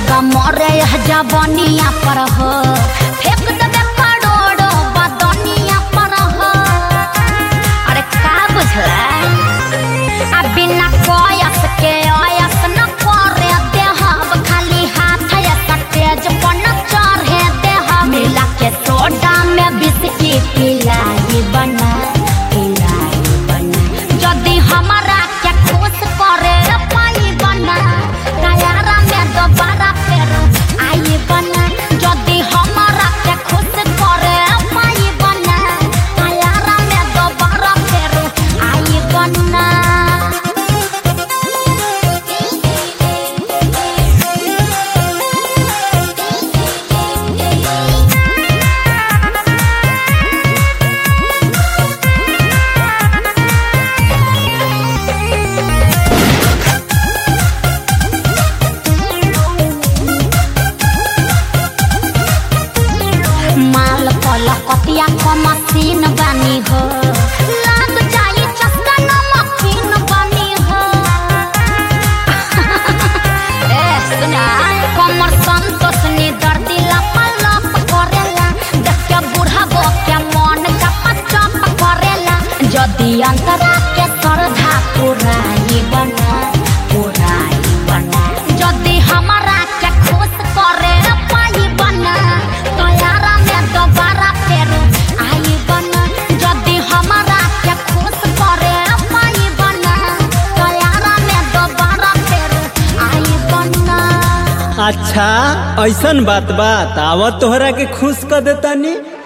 लोग मरे यह जवानिया पर हो फेंक देबे करोड़ो बदनिया पर हो अरे का बुझला आ बिना कोयस के आयस न करे देहब खाली हाथ या तेज पर न चढ़े देहब मिला के सोडा में बिस्की पिलाई बना पिलाई बना जदि हमारा के खुश करे पाई बना तैयारा में दोबारा फेर आई बना जदि हमारा के खुश करे पाई बना तैयारा में दोबारा फेर आई बना माल पल कतिया क मशीन बानी हो लाग जाई चस्का नमकीन बानी हो ए सुना कमर संतोष नि दर्दी लपलप करेला देख के बूढ़ा गो के मन चप चप करेला जदि अंतरा के सरधा पुराई बना पुराई बना जदि हमारा के खुश करे पाई बना तोयारा में दोबारा फेर आई बना जदि हमारा के खुश करे पाई बना तोयारा में दोबारा फेर आई बना अच्छा ऐसन बात बात आवत तोहरा के खुश कर देतानी